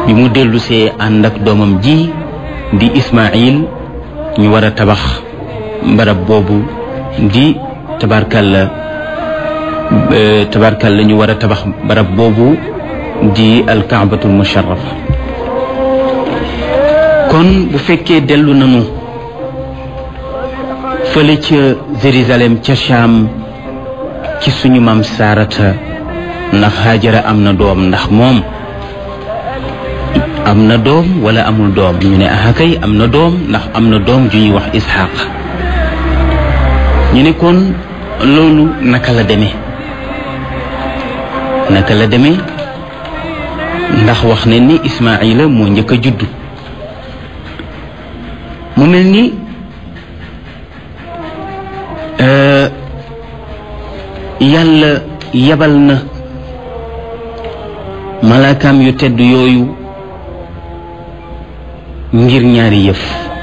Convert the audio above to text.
bi mu dellusee ànd ak doomam ji di Ismaïl ñu war a tabax barab boobu di tabarkalla tabarkalla ñu war a tabax barab boobu di alkaabatul musharrafa kon bu fekkee dellu nanu fële ca Jérusalem ca Cham ci suñu maam Saarata ndax Haajara am na doom ndax moom am na doom wala amul doom ñu ne ah kay am na doom ndax am na doom ju ñuy wax Isxaaq ñu ne kon loolu naka la demee naka la demee ndax wax ne ni Ismaayila moo njëkk a juddu mu mel ni yàlla yabal na malaakaam yu tedd yooyu ngir ñaari yëf